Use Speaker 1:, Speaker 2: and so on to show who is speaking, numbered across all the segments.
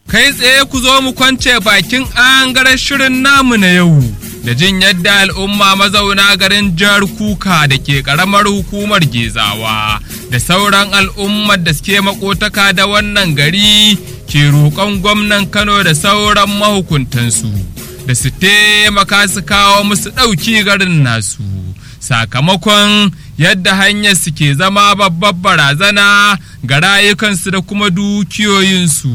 Speaker 1: kai tsaye ku zo mu kwance bakin angaren shirin namu na yau da jin yadda al'umma mazauna garin jihar kuka da ke karamar hukumar gezawa da sauran al'ummar da suke makotaka da wannan gari ke roƙon gwamnan kano da sauran mahukuntansu da su taimaka su kawo musu ɗauki garin nasu sakamakon yadda hanyar su ke zama babbar barazana ga rayukansu da kuma dukiyoyinsu.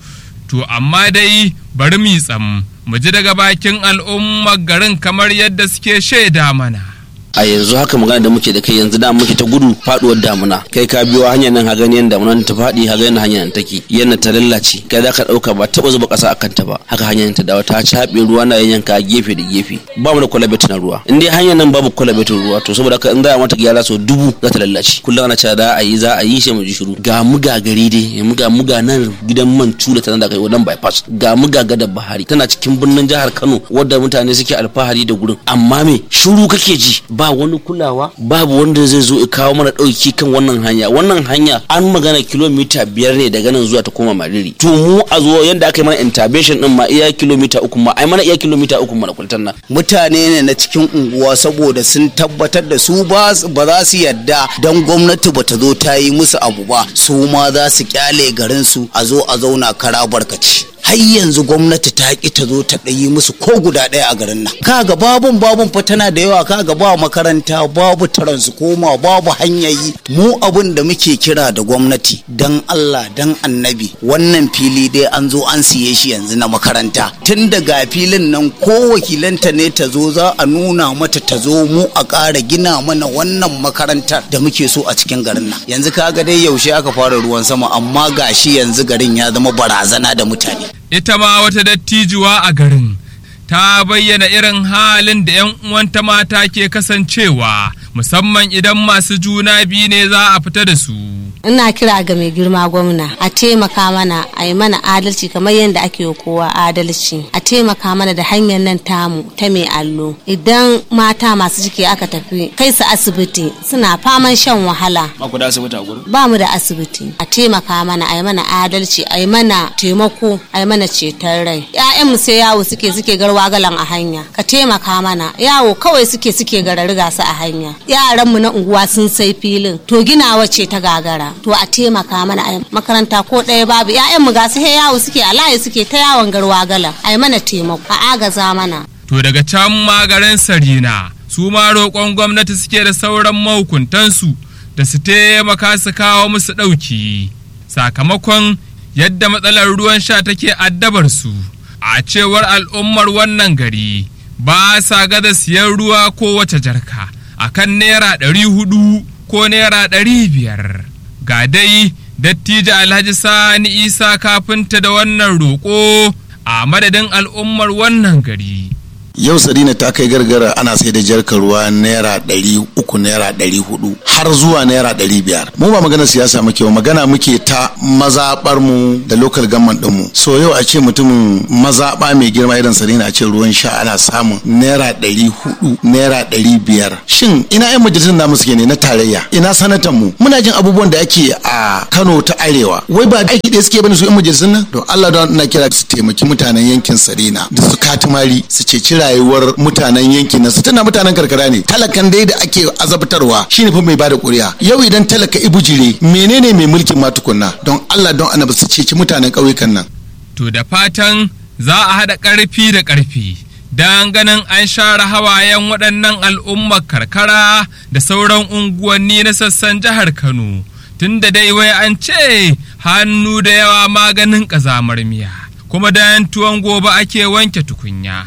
Speaker 1: To amma dai bari mu tsam mu ji daga bakin al'ummar garin kamar yadda suke shaida mana.
Speaker 2: a yanzu haka magana da muke da kai yanzu da muke ta gudu faduwar damuna kai ka biyo hanyar nan haga yanda damunan ta fadi haga yanda hanyar nan take yanda ta lallace kai za ka dauka ba taba zuba kasa akan ta ba haka hanyar ta dawo ta cabe ruwa na yanka gefe da gefe ba mu da kwalabet na ruwa in dai hanyar nan babu kwalabetin ruwa to saboda haka in za a mata gyara sau dubu za ta lallace kullum ana cewa za a yi za a yi shi mu ji shiru ga muga gari dai muga muga nan gidan man tula tana da kai wannan bypass ga muga gada bahari tana cikin birnin jihar Kano wadda mutane suke alfahari da gurin amma me shiru kake ji ba wani kulawa babu wanda zai zo ya kawo mana ɗauki kan wannan hanya wannan hanya an magana kilomita biyar ne daga nan zuwa ta koma mariri to mu a zo yanda aka yi mana intervention din ma iya kilomita uku ma ai mana iya kilomita uku mana kultan nan
Speaker 3: mutane ne na cikin unguwa saboda sun tabbatar da su ba za su yadda don gwamnati ba ta zo ta yi musu abu ba su ma za su kyale garin su a zo a zauna kara barkaci har yanzu gwamnati ta ki ta zo ta ɗayi musu ko guda ɗaya a garin nan kaga babun babun fa tana da yawa kaga ba makaranta babu koma babu hanyayi mu abun da muke kira da gwamnati dan Allah dan annabi wannan fili dai an zo an siye shi yanzu na makaranta tun daga filin nan ko wakilanta ne ta zo za a nuna mata ta zo mu a ƙara gina mana wannan makarantar da muke so a cikin garin nan yanzu kaga dai yaushe aka fara ruwan sama amma gashi yanzu garin ya zama barazana da mutane
Speaker 1: ita ma wata dattijuwa a garin ta bayyana irin halin da 'yan uwanta mata ke kasancewa musamman idan masu juna biyu ne za a fita da su.
Speaker 4: ina kira ga mai girma gwamna a taimaka mana a yi mana adalci kamar yadda ake yi kowa adalci a taimaka mana da hanyar nan tamu ta mai allo idan mata masu ciki aka tafi kai su asibiti suna faman shan wahala
Speaker 2: ba ku da asibiti a gurin
Speaker 4: ba mu da asibiti a taimaka mana a yi mana adalci a yi mana taimako a yi mana ceton rai mu sai yawo suke suke garwa galan a hanya ka taimaka mana yawo kawai suke suke garariga su a hanya yaranmu na unguwa sun sai filin to ginawa ce ta gagara to a taimaka mana a makaranta ko ɗaya babu mu ga su he yawo suke a layi suke ta yawon garwa galan a yi mana taimako a agaza mana
Speaker 1: To daga can magarin Sarina su ma roƙon gwamnati suke da sauran mahukuntansu da su taimaka su kawo musu ɗauki sakamakon yadda matsalar ruwan sha take addabar su a cewar al'ummar wannan gari ba sa gada siyan ruwa ko wace jarka akan naira ɗari hudu ko naira ɗari biyar ga dai dattijo alhaji sani isa kafinta da wannan roƙo a madadin al'ummar wannan gari
Speaker 5: yau sarina ta kai gargara ana sai da jarkar ruwa naira ɗari uku naira ɗari hudu har zuwa naira ɗari biyar mu ba magana siyasa muke ba magana muke ta mazaɓar mu da local government ɗin mu so yau a ce mutumin mazaɓa mai girma irin sarina a ce ruwan sha ana samun naira ɗari hudu naira ɗari biyar shin ina yan majalisun namu suke ne na tarayya ina sanatan mu muna jin abubuwan da ake a kano ta arewa wai ba aiki ɗaya suke bane su yan majalisun nan don allah don na kira su taimaki mutanen yankin sarina da su katimari su ceci rayuwar mutanen yankin nan su tana mutanen karkara ne talakan dai da ake azabtarwa shine fa mai bada kuri'a yau idan talaka ibujire menene mai mulkin ma tukunna don Allah don annabi su ceci mutanen ƙauyukan nan
Speaker 1: to da fatan za a haɗa ƙarfi da ƙarfi don ganin an share hawayen waɗannan al'ummar karkara da sauran unguwanni na sassan jihar Kano tun da dai wai an ce hannu da yawa maganin ƙazamar miya kuma da tuwon gobe ake wanke tukunya.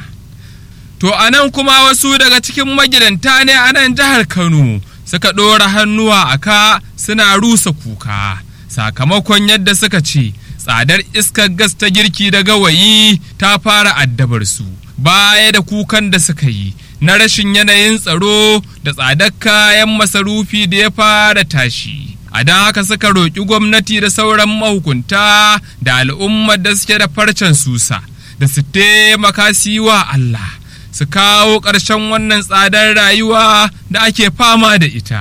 Speaker 1: To a nan kuma wasu daga cikin magidanta ne a nan jihar Kano suka ɗora hannuwa a ka suna rusa kuka sakamakon yadda suka ce tsadar iskar gas ta girki da gawayi ta fara addabar su baya da kukan da suka yi na rashin yanayin tsaro da tsadar kayan masarufi da ya fara tashi. A don haka suka roƙi gwamnati da sauran mahukunta da al'ummar da suke da farcen susa da su taimaka su yi wa Allah. su kawo ƙarshen wannan tsadar rayuwa da ake fama da ita.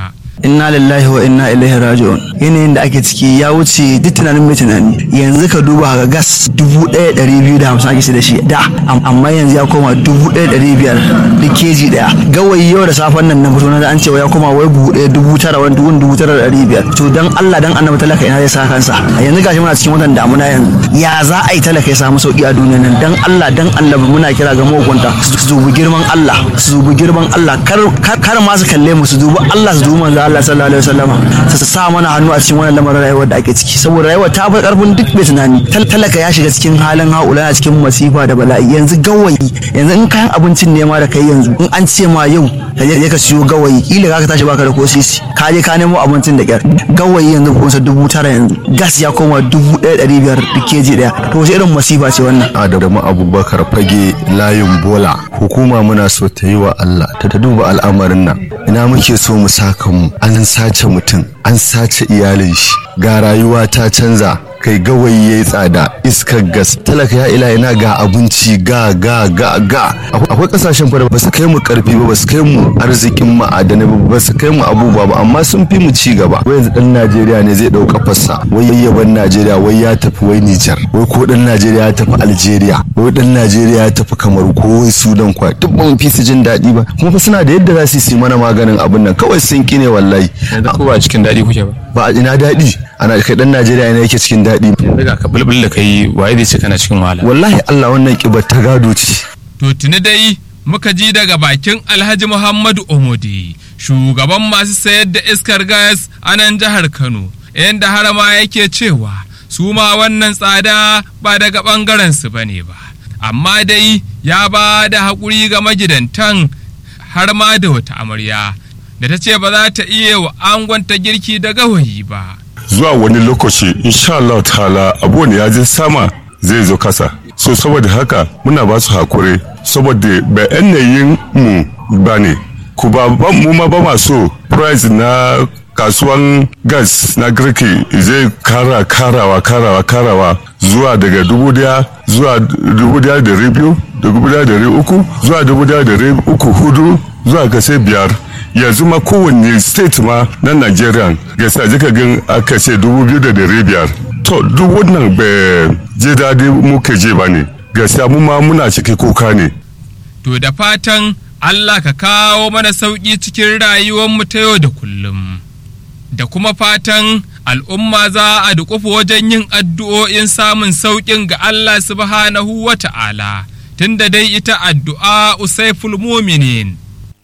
Speaker 6: inna lillahi wa inna ilaihi raji'un yanayin da ake ciki ya wuce duk tunanin mai tunani yanzu ka duba ga gas dubu ɗaya ɗari biyu da hamsin ake sai da shi da am- amma yanzu ya koma dubu ɗaya ɗari biyar da keji ɗaya gawayi yau da safen nan na fito na da an cewa ya koma wai buhu ɗaya dubu tara wani dubu dubu tara da ɗari biyar to dan Allah dan annabi talaka ina zai sa kansa a yanzu gashi muna cikin watan damuna yanzu ya za a yi talaka ya samu sauki a duniya nan dan Allah dan annabi muna kira ga mahukunta su dubi girman Allah su dubi girman Allah kar kar- kar ma su kalle mu su dubi Allah su dubi manzo Allah sallallahu alaihi wasallam su sa mana hannu a cikin wannan lamarin rayuwar da ake ciki saboda rayuwar ta fi karfin duk mai tunani Tal- talaka ya shiga cikin halin haula a cikin masifa da bala'i yanzu gawayi yanzu in kayan abincin ne ma da kai yanzu in an ce ma yau ka je ka siyo gawayi kila ka tashi baka da ko sisi ka je ka nemo abincin da kyar gawayi yanzu kusa dubu tara yanzu gas ya koma dubu ɗaya ɗari biyar duk keji ɗaya to wace irin masifa ce wannan
Speaker 7: Adamu Abubakar fage layin bola hukuma muna so ta yi wa Allah ta ta duba al'amarin nan ina muke so mu saka mu an sace mutum an sace iyalin shi ga rayuwa ta canza kai gawayi ya yi tsada iskar gas talaka ya ila ina ga abinci ga ga ga ga Akwai- akwai kasashen fa da ba su kai mu karfi ba ba su kai mu arzikin ma'adanai ba ba su kai mu abubuwa ba amma sun fi mu ci gaba wai yanzu dan Najeriya ne zai dauka fassa wai yayyaban Najeriya wai ya tafi wai Nijar wai ko dan Najeriya ya tafi Algeria wai dan Najeriya ya tafi Kamaru ko wai Sudan kwa duk ba mu fi su jin daɗi ba kuma fa suna da yadda za su yi su yi mana maganin abin nan kawai sun kine wallahi
Speaker 8: ko ba cikin daɗi kuke ba
Speaker 7: ba a ina daɗi ana kai dan Najeriya ne yake cikin daɗi
Speaker 8: yanzu ga ka bulbul da kai waye zai ce kana cikin wahala
Speaker 7: wallahi Allah wannan kibar ta gado ce
Speaker 1: To tuni dai muka ji daga bakin Alhaji Muhammadu Omodi, shugaban masu sayar da iskar gas a nan jihar Kano, inda harama yake cewa su ma wannan tsada ba daga ɓangaren su bane ba. Amma dai ya ba da haƙuri ga magidantan har ma da wata amarya da ta ce ba za ta iya wa angonta girki da gawayi ba.
Speaker 9: zuwa wani lokaci insha Allah ta'ala abuwan ya je sama zai zo kasa so saboda haka muna ba su hakuri saboda ba yanayin mu ba ne ku ba ba- mu ma ba ma so price na kasuwan gas na girki zai kara karawa karawa karawa zuwa daga dubu daya zuwa dubu daya da biyu da dubu daya da uku zuwa dubu daya da uku hudu zuwa ga sai biyar yanzu ma kowanne state ma na Nigeria ga sa jika gan aka ce dubu biyu da dari biyar to duk wannan bai je daɗi muke je ba ne gaskiya mu ma muna ciki kuka ne
Speaker 1: To da fatan Allah ka kawo mana sauƙi cikin rayuwarmu ta yau da kullum. Da kuma fatan al'umma za a duƙufa wajen yin addu'o'in samun sauƙin ga Allah subhanahu wa ta'ala, tunda dai ita addu'a usaiful muminin.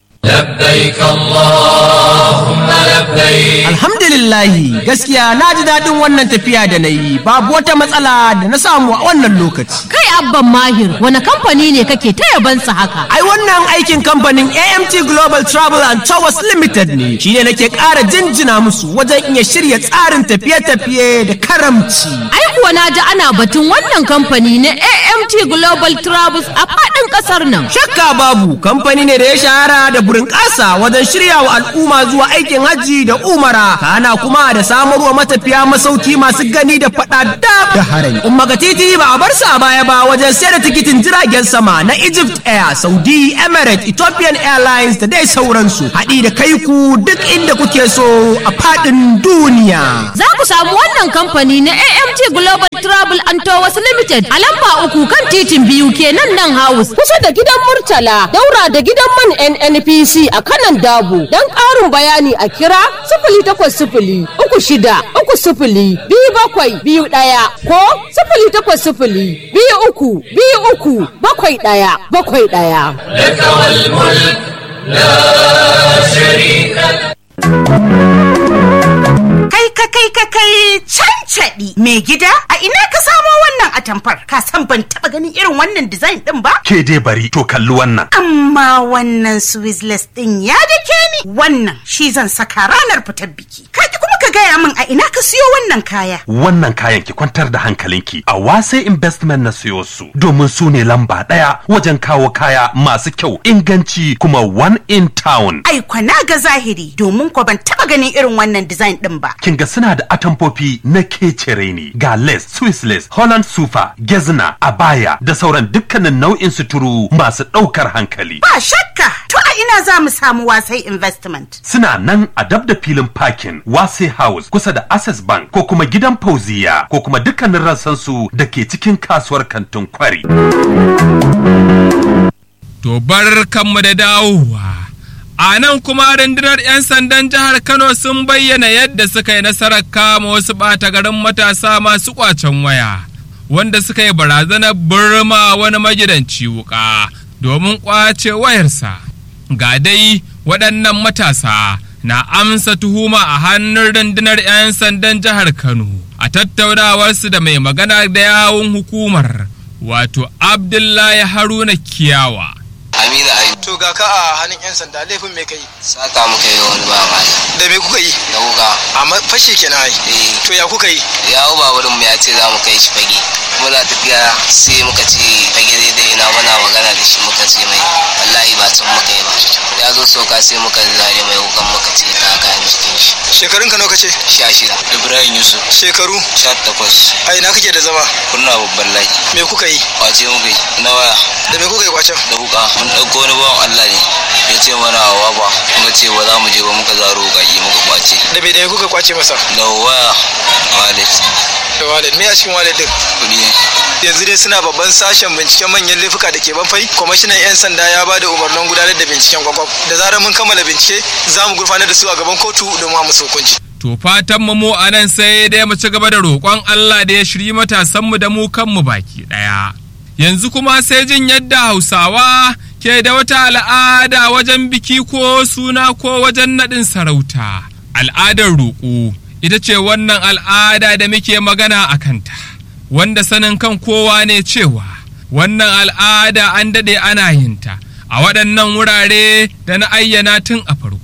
Speaker 10: Alhamdulillahi gaskiya na ji daɗin wannan tafiya da na yi babu wata matsala da na samu a wannan lokaci.
Speaker 11: Kai abban mahir wani kamfani ne kake ta yabansa haka?
Speaker 10: Ai wannan aikin kamfanin AMT Global Travel and Towers Limited ne shi ne nake ƙara jinjina musu wajen iya shirya tsarin tafiye-tafiye da karamci.
Speaker 11: Ai kuwa na ji ana batun wannan kamfani na AMT Global Travels a faɗin ƙasar nan.
Speaker 10: Shakka babu kamfani ne da ya shahara da burin ƙasa wajen shirya wa al'umma zuwa aikin hajji da umara kana kuma da samarwa matafiya masauki masu gani da faɗa da harami. Umma ga titi ba a bar su a baya ba wajen sayar da tikitin jiragen sama na Egypt Air, Saudi, Emirates, Ethiopian Airlines da dai sauransu. Haɗi da kai ku duk inda kuke so a faɗin duniya.
Speaker 11: Za ku samu wannan kamfani na AMT Global Travel and Tours Limited a lamba uku kan titin biyu kenan nan house kusa da gidan Murtala daura da gidan man NNPC a kanan Dabo. Don ƙarin bayani a kira sifili takwas sifili uku shida uku sifili biyu bakwai biyu ɗaya ko sifili takwas sifili biyu uku biyu uku bakwai ɗaya bakwai ɗaya.
Speaker 12: Kai ka kai ka kai cancaɗi mai gida a ina ka samo wannan atamfar ka san ban taɓa ganin irin wannan design ɗin ba?
Speaker 13: Ke dai bari to kalli wannan.
Speaker 12: Amma wannan Swizzless ɗin ya dake ni wannan shi zan saka ranar fitar biki. Ka ki kuma ka gaya min a ina ka siyo wannan kaya.
Speaker 13: Wannan kayan ki kwantar da hankalinki a wase investment na siyo su domin su ne lamba ɗaya wajen kawo kaya masu kyau inganci kuma one in town.
Speaker 12: Ai kwana ga zahiri domin ko ban taɓa ganin irin wannan design ɗin ba.
Speaker 13: Kin ga suna da atamfofi na kecere ne ga lace, Swiss lace, Holland sufa, gezna, abaya da sauran dukkanin nau'in suturu masu ɗaukar hankali.
Speaker 12: Ba shakka to a ina za mu samu wasai investment.
Speaker 13: Suna nan a dab da filin parking Wase House kusa da Access Bank ko kuma gidan Fauziya ko kuma dukkanin rassansu da ke cikin kasuwar kantin kwari.
Speaker 1: To bar kanmu da dawowa. A nan kuma rundunar 'yan sandan jihar Kano sun bayyana yadda suka yi nasarar kama wasu ɓata garin matasa masu ƙwacen waya, wanda suka yi barazanar burma wani magidanci wuƙa domin ƙwace wayarsa. Ga dai waɗannan matasa na amsa tuhuma a hannun rundunar 'yan sandan jihar Kano a tattaunawarsu da mai magana da yawun hukumar, wato Abdullahi Haruna Kiyawa.
Speaker 14: Amina Ayi.
Speaker 15: To ga ka a hannun 'yan sanda laifin me kai?
Speaker 14: Sata muka yi wani ba mala.
Speaker 15: Da me kuka yi?
Speaker 14: Da wuka.
Speaker 15: Amma fashe kenan ai.
Speaker 14: Eh.
Speaker 15: To ya kuka yi?
Speaker 14: Ya hau baburin mu ya ce za mu kai shi fage. Muna tafiya sai muka ce fage daidai ina muna magana da shi muka ce mai wallahi ba can muka yi ba. Ya zo soka sai muka zare mai wukan muka ce ta kayan jikin shi.
Speaker 15: Shekarun ka nawa kace?
Speaker 14: Sha shida. Ibrahim Yusuf.
Speaker 15: Shekaru?
Speaker 14: Sha takwas.
Speaker 15: A ina kake da zama?
Speaker 14: Kunna babban laki.
Speaker 15: Me kuka yi?
Speaker 14: Kwace muka yi. Na waya.
Speaker 15: Da me kuka yi kwacen?
Speaker 14: Da wuka. Mun ɗauko wani bawan Allah ne. Ya ce mana wa ba. Muka ce ba za mu je ba muka zaro wuƙaƙi muka kwace.
Speaker 15: Da me da me kuka kwace masa?
Speaker 14: Da waya. Wallet.
Speaker 15: Da wallet. Me a cikin wallet din?
Speaker 14: Kuɗi ne.
Speaker 15: yanzu dai suna babban sashen binciken manyan laifuka da ke banfai kwamishinan 'yan sanda ya ba da umarnin gudanar da binciken kwakwaf da zarar mun kammala bincike za mu gurfanar da su a gaban kotu domin a musu hukunci
Speaker 1: To fatan mu a nan sai dai mu ci gaba da roƙon Allah da ya shirye matasanmu da mu kanmu baki ɗaya. Yanzu kuma sai jin yadda Hausawa ke da wata al'ada wajen biki ko suna ko wajen naɗin sarauta. Al'adar roƙo ita ce wannan al'ada da muke magana a kanta. Wanda sanin kan kowa ne cewa wannan al'ada an daɗe ana yinta a waɗannan wurare da na ayyana tun a farko.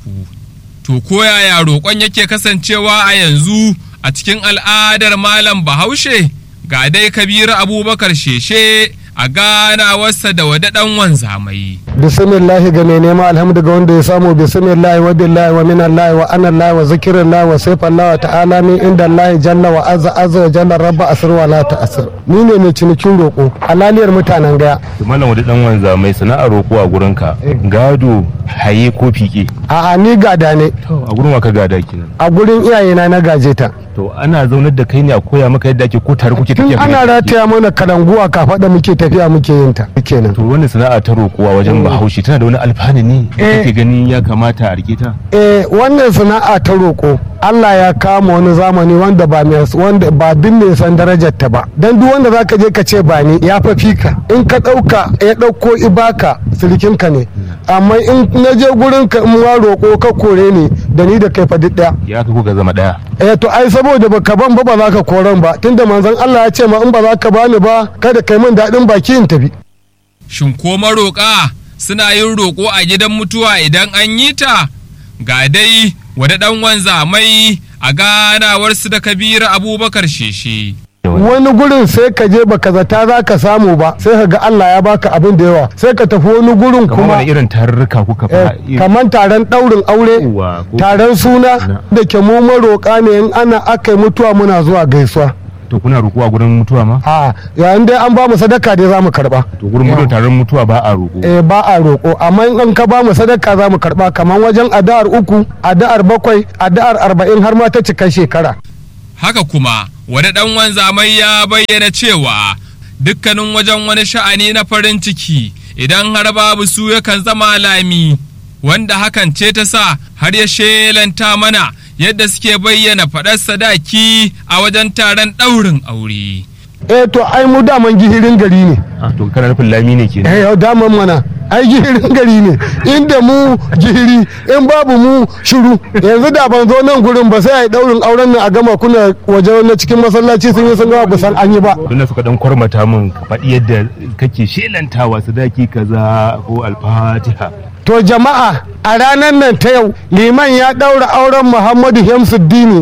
Speaker 1: To koyaya roƙon yake kasancewa a yanzu a cikin al'adar Malam Bahaushe ga dai Kabiru Abubakar Sheshe a ganawarsa da wadaɗan wanzamai.
Speaker 16: bismillahi ga mai nema alhamdu ga wanda ya samu bismillahi wa billahi wa min allahi wa ana allahi wa zikirin allahi wa saifan allahi wa ta'ala min inda allahi jalla wa azza azza wa jalla rabba asir wa la ta'asir ni ne mai cinikin roƙo halaliyar mutanen gaya
Speaker 8: malam wani dan wanza mai sana'ar roƙo a gurin ka gado haye ko fike
Speaker 16: a'a ni gada ne
Speaker 8: a gurin wa ka gada kenan
Speaker 16: a gurin iyayena na gaje ta
Speaker 8: to ana zaunar da kai ne a koya maka yadda ake ko tare kuke
Speaker 16: tun
Speaker 8: tafiya
Speaker 16: ana rataya mana kalanguwa kafaɗa muke tafiya muke yin ta kenan
Speaker 8: to wannan sana'a ta roƙuwa wajen bahaushe tana da wani alfanu ne da
Speaker 16: Eh.
Speaker 8: kake gani ya kamata a rike ta
Speaker 16: eh wannan sana'a ta roƙo Allah ya kama wani zamani wanda ba mai wanda ba bin mai san darajar ta ba dan duk wanda zaka je ka ce ba ni ya fa fika in ka dauka ya dauko ibaka silikin ka ne amma in na je gurin ka in wa roƙo ka kore ni da ni da kai fa duk daya
Speaker 8: ya ka kuka zama daya
Speaker 16: eh to ai saboda baka ban ba ba za ka koran ba tunda manzon Allah ya ce ma in ba za ka bani ba kada kai min daɗin baki in tafi
Speaker 1: Shin ko maroƙa suna yin roƙo a gidan mutuwa idan an yi ta? Ga dai wadaɗan wanzamai a ganawarsu da Kabiru Abubakar Sheshe.
Speaker 16: wani gurin sai ka je baka zata za ka samu ba sai ka ga Allah ya baka abin da yawa sai ka tafi wani gurin
Speaker 8: kamar
Speaker 16: kuma
Speaker 8: wani irin tarurruka kuka
Speaker 16: eh,
Speaker 8: fa
Speaker 16: kamar taron ɗaurin aure taron suna da ke mu maroƙa ne in ana aka yi mutuwa muna zuwa gaisuwa
Speaker 8: to kuna roƙo a gurin mutuwa ma
Speaker 16: a yayin dai an ba mu sadaka dai za mu karɓa
Speaker 8: to gurin mutuwa taron mutuwa ba a roƙo
Speaker 16: eh ba a roƙo amma in an ka ba mu sadaka za mu karɓa kamar wajen addu'ar uku addu'ar bakwai addu'ar arba'in har ma ta cika shekara
Speaker 1: Haka kuma, wani ɗan wanzamai ya bayyana cewa dukkanin wajen wani sha'ani na farin ciki idan har babu su yakan zama lami, wanda hakan ce ta sa har ya shelanta mana yadda suke bayyana faɗar sadaki a wajen taron ɗaurin aure.
Speaker 16: eh to ai mu daman gihirin gari ne
Speaker 8: Ah, to kana nufin lami ne kenan
Speaker 16: eh yau daman mana ai gihirin gari ne inda mu gihiri in babu mu shiru yanzu da ban zo nan gurin ba sai a yi daurin auren nan a gama kuna waje na cikin masallaci sun yi sun gama ba san an yi ba
Speaker 8: tunda suka dan kwarmata min ka faɗi yadda kake shelantawa sadaki kaza ko alfatiha
Speaker 16: to jama'a a ranar nan ta yau liman ya daura auren muhammadu hemsuddini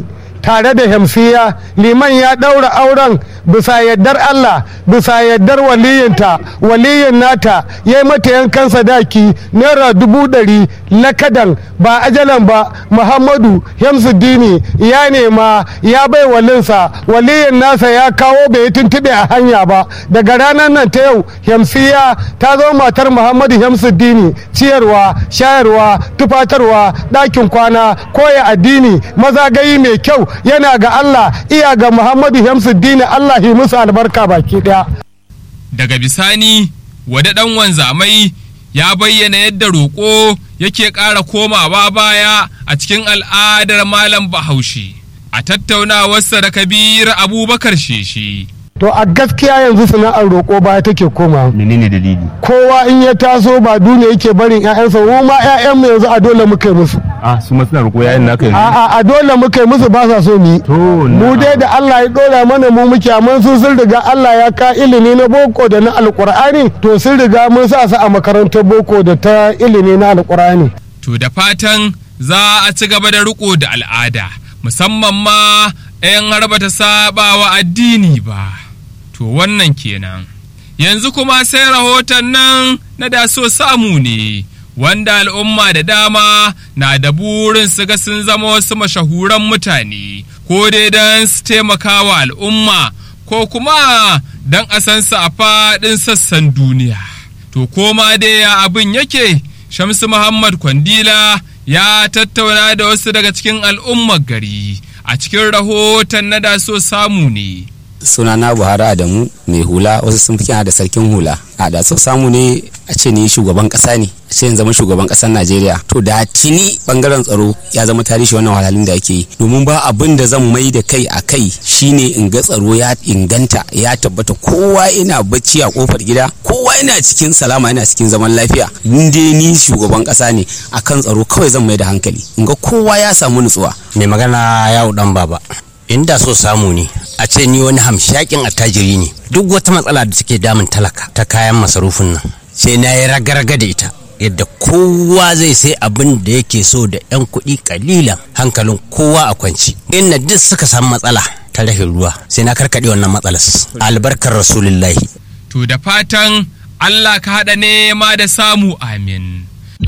Speaker 16: tare da hamsiya liman ya ɗaura auren bisa yardar Allah bisa yardar waliyinta waliyin nata ya yi mata yankan sadaki naira dubu ɗari lakadan ba ajalan ba muhammadu hamsuddini ya nema ya bai walinsa waliyin nasa ya kawo bai tuntuɓe a hanya ba daga ranar nan ta yau hamsiya ta zo matar muhammadu hamsuddini ciyarwa shayarwa tufatarwa ɗakin kwana koya addini mazagayi mai kyau yana ga Allah iya ga muhammadu hamsuddini Allah yi musu albarka baki ɗaya.
Speaker 1: daga bisani wada ɗan wanzamai ya bayyana yadda roƙo yake ƙara komawa baya a cikin al'adar malam bahaushe a tattaunawarsa da kabir abubakar sheshi
Speaker 16: to a gaskiya yanzu sana'ar roƙo baya take koma
Speaker 8: menene dalili
Speaker 16: kowa in ya taso ba duniya yake barin ƴaƴansa mu ma ƴaƴanmu yanzu a dole muka yi musu
Speaker 8: a su ma suna roƙo yayin naka yanzu
Speaker 16: a'a a dole muka yi musu ba sa so mu yi mu dai da Allah ya dora mana mu muke amma su sun riga Allah ya ka ilimi na boko da na alƙur'ani to sun riga mun sa su a makarantar boko da ta ilimi na alƙur'ani
Speaker 1: to da fatan za a ci gaba da riko da al'ada musamman ma 'yan harba ta saba wa addini ba to wannan kenan yanzu kuma sai rahoton nan na da so samu ne wanda al'umma da dama na da burin su ga sun zama wasu mashahuran mutane ko dai don su taimaka wa al'umma ko kuma don a san su a faɗin sassan duniya to koma dai ya abin yake shamsu muhammad kwandila ya tattauna da wasu daga cikin al'ummar gari a cikin rahoton na da so samu ne
Speaker 17: sunana buhari adamu mai hula wasu sun fi da sarkin hula a da so samu ne a ce ni shugaban kasa ne a ce zama shugaban kasar najeriya to da tuni bangaren tsaro ya zama tarihi wannan wahalhalun da ake yi domin ba abin da zan mai da kai a kai shine in ga tsaro ya inganta ya tabbata kowa ina bacci a kofar gida kowa ina cikin salama ina cikin zaman lafiya in dai ni shugaban kasa ne akan tsaro kawai zan mai da hankali in ga kowa ya samu nutsuwa
Speaker 18: mai magana yawo dan baba inda so samu ne a ce ni wani hamshakin attajiri ne duk wata matsala da take damun talaka ta kayan masarufin nan sai na yi raga-raga da ita yadda kowa zai sai abin da yake so da 'yan kuɗi kalilan hankalin kowa a kwanci inda duk suka samu matsala ta rashin ruwa sai na karkaɗe wannan matsalar albarkar rasulullahi
Speaker 1: to da fatan allah ka haɗa nema da samu amin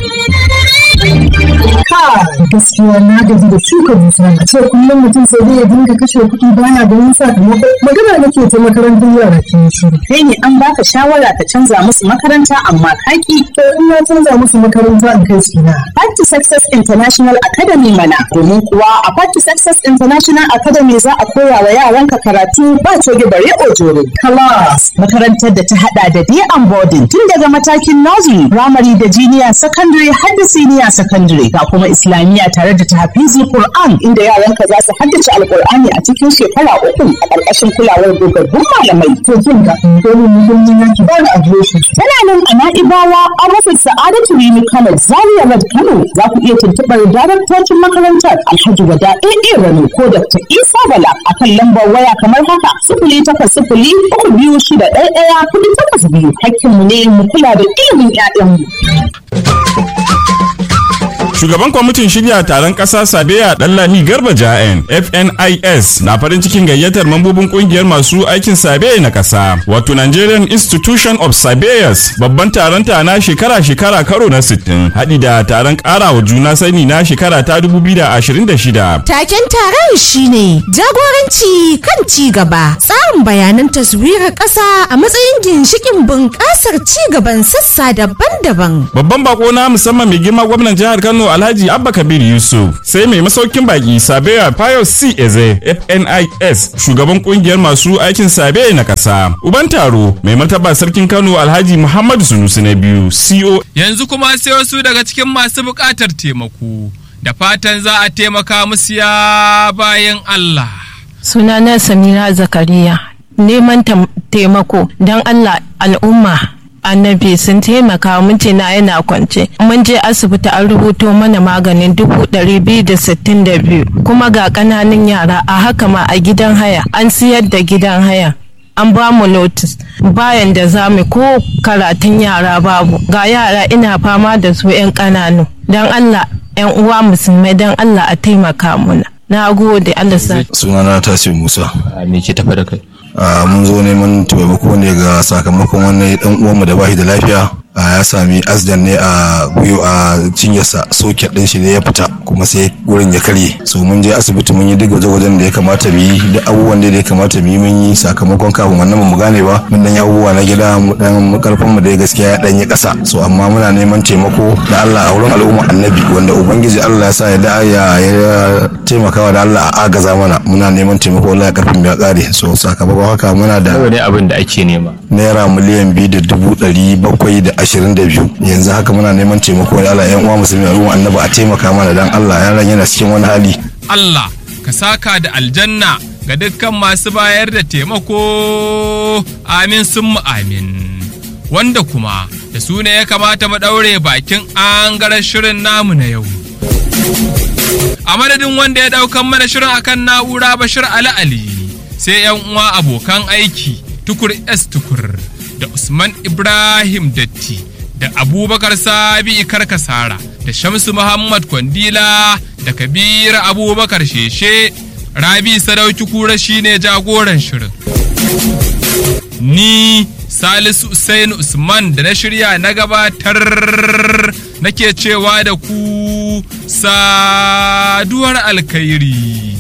Speaker 19: gaskiya na gaji da shuka dusa a ce kullum mutum sai dai ya dinga kashe kuɗi bana da wani sakamako magana nake ta makarantar yara ke shiru
Speaker 20: kai ne an baka shawara ka canza musu makaranta amma kaki
Speaker 19: to in na canza musu makaranta in kai su na
Speaker 20: Party Success International Academy mana domin kuwa a Party Success International Academy za a koya wa yaranka karatu ba coge bare ojoro class makarantar da ta hada da day and boarding tun daga matakin nursery primary da junior secondary har da senior secondary ga kuma islamiyya tare da tahfizi Qur'an inda yaranka za su haddace alqur'ani a cikin shekara uku a ƙarƙashin kulawar dogaggun malamai
Speaker 19: to kin ga dole mu mun yi ki ba da adireshi
Speaker 20: tana nan a Na'ibawa a rufin Sa'adatu Rimi Kano Zaria Road Kano za ku iya tuntuɓar daraktocin makarantar Alhaji Wada AA Rano ko Dr. Isa Bala akan lambar waya kamar haka sifili takwas sifili uku biyu shida ɗaya ɗaya kuɗi takwas biyu hakkinmu ne mu kula da ilimin 'ya'yanmu.
Speaker 21: Shugaban kwamitin shirya taron ƙasa Sabiya Ɗanlami Garba Ja'en FNIS na farin cikin gayyatar mambobin ƙungiyar masu aikin Sabe na ƙasa wato Nigerian Institution of Sabayas babban taron ta na shekara-shekara karo na 60 haɗi da taron ƙarawa juna sani na shekara ta 2026.
Speaker 11: Taken taron shine jagoranci kan ci gaba tsarin bayanan taswirar ƙasa a matsayin ginshikin bunƙasar ci gaban sassa daban-daban.
Speaker 21: Babban bako na musamman mai girma gwamnan jihar Kano Alhaji Abba Kabir Yusuf sai mai masaukin baki Sabeya Pius C Eze FNIS shugaban kungiyar masu aikin Sabe na kasa. Uban taro mai martaba sarkin Kano Alhaji Muhammadu Sunusi na biyu CO.
Speaker 1: Yanzu kuma sai wasu daga cikin masu buƙatar taimako da fatan za a taimaka musu ya bayan Allah.
Speaker 22: Sunana Samira Zakariya neman taimako don Allah al'umma annabi sun taimaka mijina yana kwance mun je asibiti an rubuto mana maganin dubu ɗari biyu da sittin da biyu kuma ga ƙananan yara a haka ma a gidan haya an siyar da gidan haya an ba mu notis bayan da za mu ko karatun yara babu ga yara ina fama da su 'yan ƙananu don allah 'yan uwa musulmai don allah a taimaka muna na gode Allah sa
Speaker 2: sunana tasir musa
Speaker 3: me ke tafa da kai
Speaker 2: mun zo neman taimako ne ga sakamakon wani dan uwanmu da bashi da lafiya ya sami asdan ne a gwiwa a cinyarsa soket din shi ne ya fita kuma sai wurin ya karye so mun je asibiti mun yi duk gwaje-gwajen da ya kamata mu yi duk abubuwan da ya kamata mu yi mun yi sakamakon kafin wannan mu gane ba mun dan yi abubuwa na gida mu dan karfin mu da gaskiya ya dan yi kasa so amma muna neman taimako da Allah a wurin al'umma annabi wanda ubangiji Allah ya sa ya da ya taimakawa da Allah a agaza mana muna neman taimako wallahi karfin ya kare so sakamakon haka muna da
Speaker 3: ne abin da ake nema
Speaker 2: naira miliyan biyu da dubu ɗari bakwai da ashirin da biyu yanzu haka muna neman taimako da Allah yan uwa musulmi al'umma annabi a taimaka mana dan Allah yaran yana cikin wani hali
Speaker 1: Allah ka saka da aljanna ga dukkan masu bayar da taimako amin sun amin wanda kuma da su ne ya kamata mu ɗaure bakin an shirin namu na yau a madadin wanda ya ɗaukan mana shirin akan na'ura bashir ali ali sai yan uwa abokan aiki tukur s tukur da usman ibrahim datti da abubakar sabi karkasara da shamsu muhammad kwandila da kabir abubakar sheshe rabi sadauki kura shine jagoran shirin ni salisu usain usman da na shirya na gabatar nake cewa da ku saduwar alkhairi